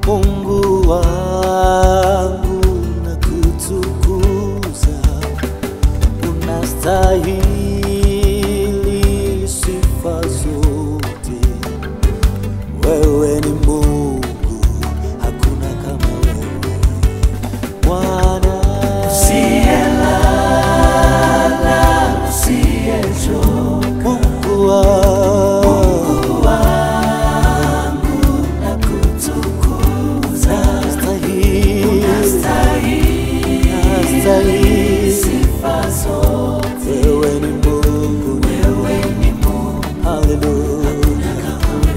Mungu wangu na kutukuza, unastahili sifa zote. Wewe ni Mungu, hakuna kama wewe Bwana. Mungu wangu Unastahili, unastahili. Wewe ni Mungu, haleluya.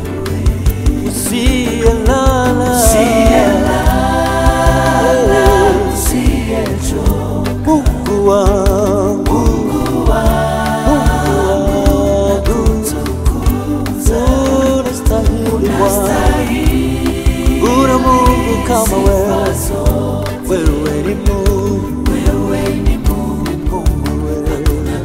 Usiyelala, Mungu wangu, Mungu wangu, unastahili Bwana. Kuna Mungu kama wewe, wewe ni Mungu, Mungu wewe.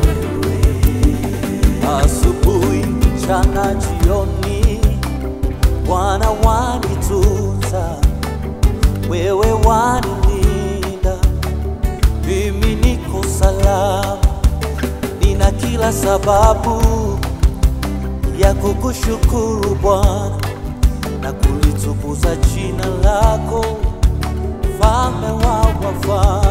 Asubuhi, mchana, jioni, Bwana wanitunza, wewe wanilinda, mimi niko salama, nina kila sababu ya kukushukuru Bwana na kulitukuza jina lako, mfalme wa wafalme.